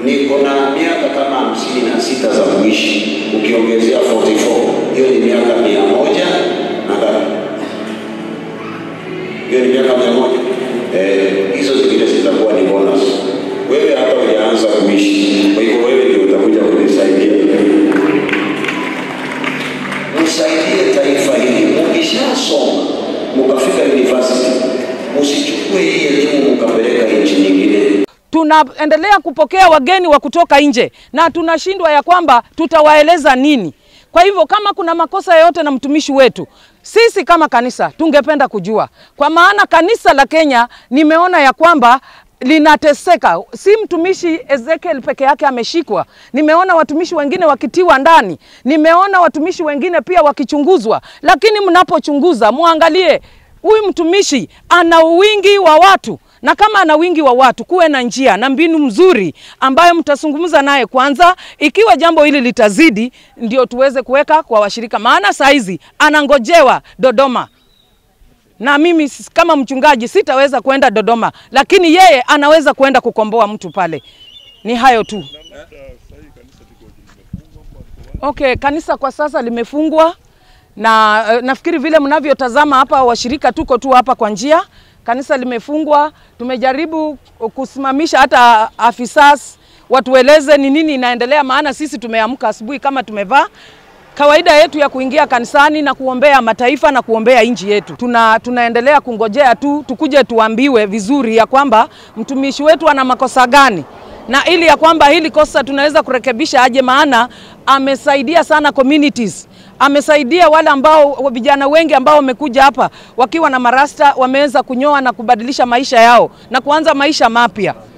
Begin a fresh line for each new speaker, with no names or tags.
niko na miaka kama hamsini na sita za kuishi, ukiongezea 44 hiyo ni miaka mia moja na ngapi? Hiyo ni miaka mia moja. Eh, hizo zingine zitakuwa ni bonus. Wewe hata hujaanza kuishi, kwa hivyo wewe ndio utakuja kunisaidia. Msaidie taifa hili, mkishasoma mkafika university, msichukue hii elimu mkapeleka nchi nyingine.
tunaendelea kupokea wageni wa kutoka nje na tunashindwa ya kwamba tutawaeleza nini. Kwa hivyo kama kuna makosa yoyote na mtumishi wetu, sisi kama kanisa tungependa kujua, kwa maana kanisa la Kenya nimeona ya kwamba linateseka. Si mtumishi Ezekiel peke yake ameshikwa, nimeona watumishi wengine wakitiwa ndani, nimeona watumishi wengine pia wakichunguzwa. Lakini mnapochunguza muangalie huyu mtumishi ana wingi wa watu na kama ana wingi wa watu, kuwe na njia na mbinu mzuri ambayo mtazungumza naye kwanza. Ikiwa jambo hili litazidi, ndio tuweze kuweka kwa washirika, maana saa hizi anangojewa Dodoma na mimi s- kama mchungaji sitaweza kwenda Dodoma, lakini yeye anaweza kwenda kukomboa mtu pale. Ni hayo tu. Okay, kanisa kwa sasa limefungwa na uh, nafikiri vile mnavyotazama hapa, washirika tuko tu hapa kwa njia. Kanisa limefungwa, tumejaribu kusimamisha hata afisas watueleze ni nini inaendelea, maana sisi tumeamka asubuhi kama tumevaa kawaida yetu ya kuingia kanisani na kuombea mataifa na kuombea nchi yetu. Tuna, tunaendelea kungojea tu tukuje tuambiwe vizuri ya kwamba mtumishi wetu ana makosa gani na ili ya kwamba hili kosa tunaweza kurekebisha aje, maana amesaidia sana communities amesaidia wale ambao vijana wengi ambao wamekuja hapa wakiwa na marasta wameweza kunyoa na kubadilisha maisha yao na kuanza maisha mapya.